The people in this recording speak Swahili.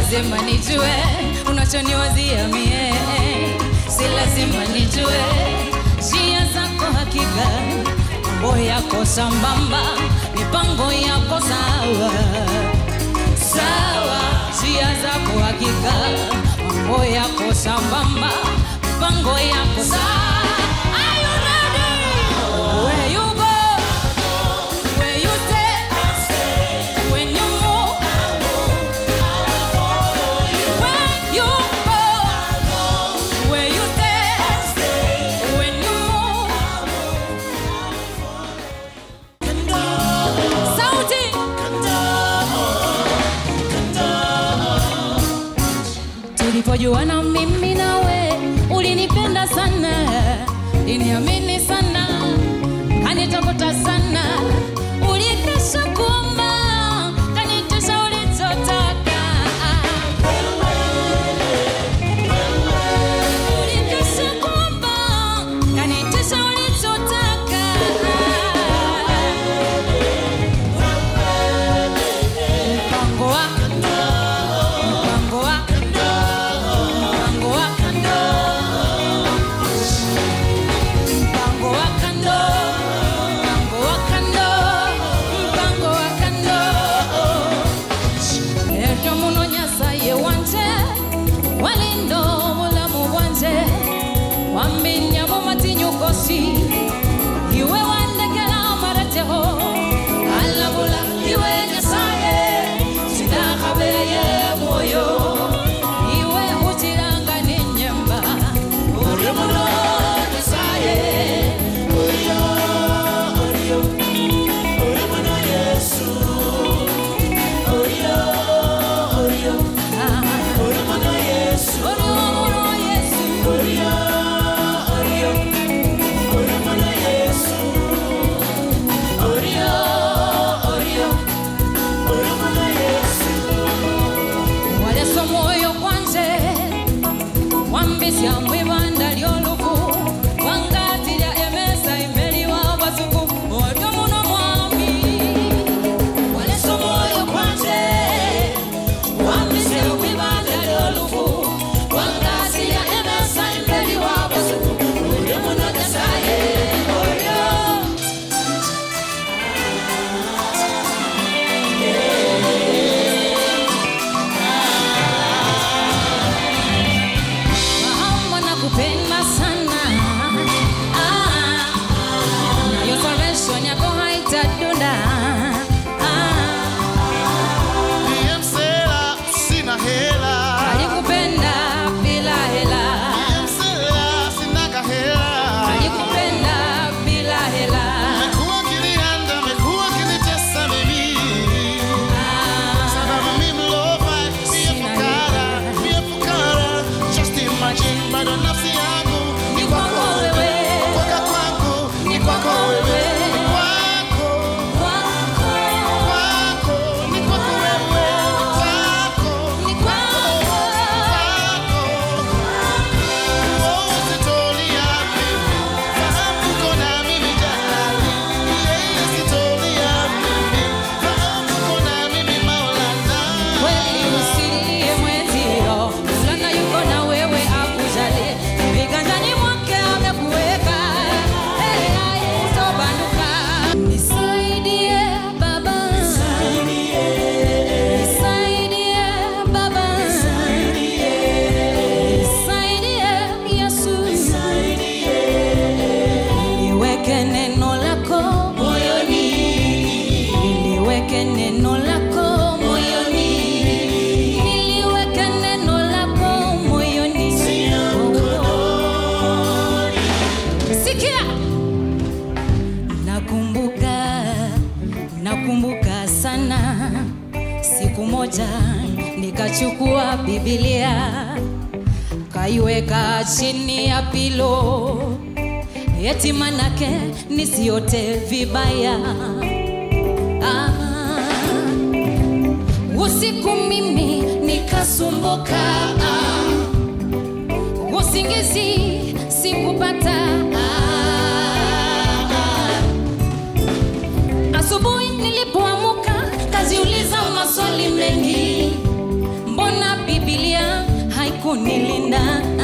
lazima nijue unachoniwazia mie, si lazima nijue njia zako hakika, mambo yako sambamba, mipango yako sawa sawa, njia zako hakika, mambo yako sambamba, mipango yako sawa. Are you ready? Where you go, where you stay, when you move, where you go, where you stay, when you move. Sauti. tulipojuana mimi nawe ulinipenda sana liniamini sana kanitafuta sana ulikesha kuomba kanitesha ulichotaka ulikesha kuomba kanitesha ulichotaka mpango wa mpango wa mpango wa kando mpango wa kando mpango wa kando mpango wa kando ekyo muno nyasaye wanje walindo bulamu bwanje wambinya mu matinyukosi iwe wandekera marateho alabula iwe nyasaye sinakhabeye mwoyo iwe hutiranga nenyemba uri muno nyasaye uriyo uriyo uri muno yesu uriyo uriyo uri muno yesu uri muno yesu uriyo uriyo uri muno yesu uriyo uriyo uri muno yesu waleso moyo kwanje wambisya mwibanda lyolufu wangatilya emesa imbeli wa basuku olyo muno mwami waleso moyo kwanje wambisya mwibanda lyolufu wangatilya emesa imbeli wa basuku olyo muno nyasaye olyo Mama nakupenda sana ah, nayo salvation yako haitadunda ah, Ndiye msela, sina hela. alikupenda bila hela Ndiye msela, sina kahela. alikupenda bila hela Amekuwa akinihanda, amekuwa akinitesa mimi. ah, Sababu mimi mlofa, ndiye fukara, ndiye fukara. Just imagine, bado nafsi yangu ni kwako wewe kwaka kwangu, ni kwako wewe. Ni kwako, kwako kwako, ni kwako wewe. Kwako, ni kwako kwako. Oh, sitolia mimi. Fahamu uko na mimi jahali. Yeye sitolia mimi. Fahamu uko na mimi Maulana. kweli usilie mwenzio fulana yuko na wewe akujali viganjani mwake amekuweka Hey, hai, utobanduka. Nisaidie baba Nisaidie baba Nisaidie Yesu Niweke neno lako moyoni Niliweke neno lako moyoni Niliweke neno lako moyoni Sikia Nakumbuka Nakumbuka sana Siku moja nikachukua Biblia kaiweka chini ya pilo eti manake nisiote vibaya ah. Usiku mimi nikasumbuka ah. Usingizi sikupata ah. Asubuhi nilipoamuka kaziuliza maswali mengi, mbona kunilinda